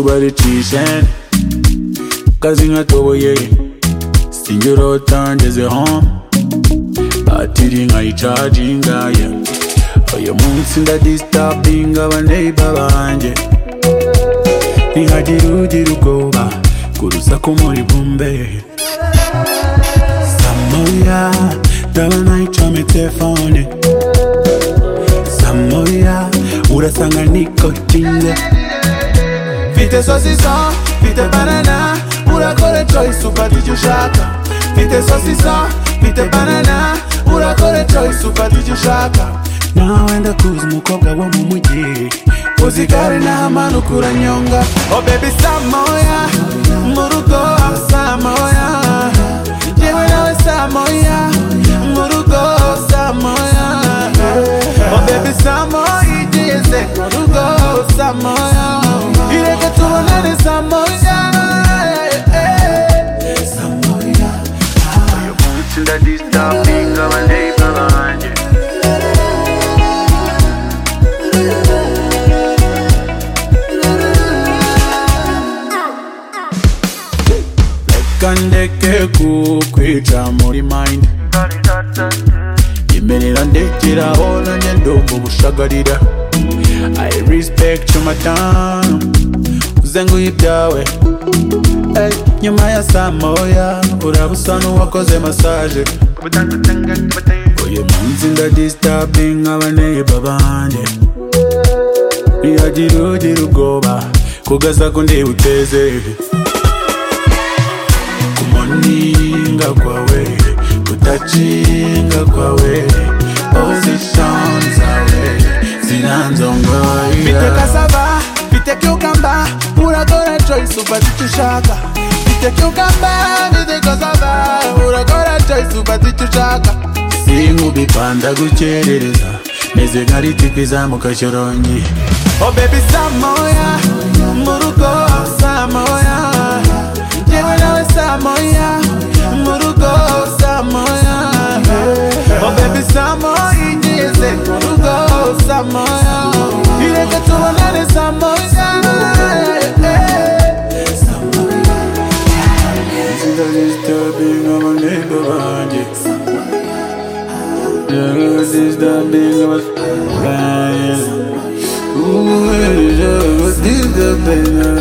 baricishe kazi nkatoboye sinjye urota ngezeho batiri nkayicaginga ye uyu munsi ndadisitabinga abaneiba banjye ntihagira ugira ubwoba ku rusaku muri bumbe samoya ndaba nayicomye telefone samoya urasanga nikotinde mfite sosiso mfite banana urakora choice ufata icyo ushaka mfite sosiso mfite banana urakora choice ufata icyo ushaka nawe ndakuzi umukobwa wo mu mujyi uzi gare n'amanuka uranyonga o oh baby samoya mu rugo samoya yewe nawe samoya mu rugo samoya o oh baby samoya igeze mu rugo samoya ireke tubonane samoya samoya uyu munsi ndadisitapinga abaneiba banjye kandeke kukwica muri mind imerera ndekeraho nanjye ndumva ubushagarira i respect your madamu uzenguye ibyawe Hey, nyuma ya saa moya uraba usa n'uwakoze masaje uyu munsi ndadisitabinga abaneiba banjye ntihagira ugira ubwoba kugasaku ndiwuteze kumoninga kwawe kutacinga kwawe position zawe zinanzongoya Mfite kasava mfite cucumber urakora choice ufata icyo ushaka mfite cucumber mfite kasava urakora choice ufata icyo ushaka sinkubipanda gukerereza meze nka ritipi izamuka shyoronyi o baby samoya mu rugo samoya yewe nawe samoya mu rugo samoya o baby samoya igeze mu rugo samoya ireke tubonane samoya Ndadisitabinga abaneiba banjye Ndadisitabinga abaneiba banjye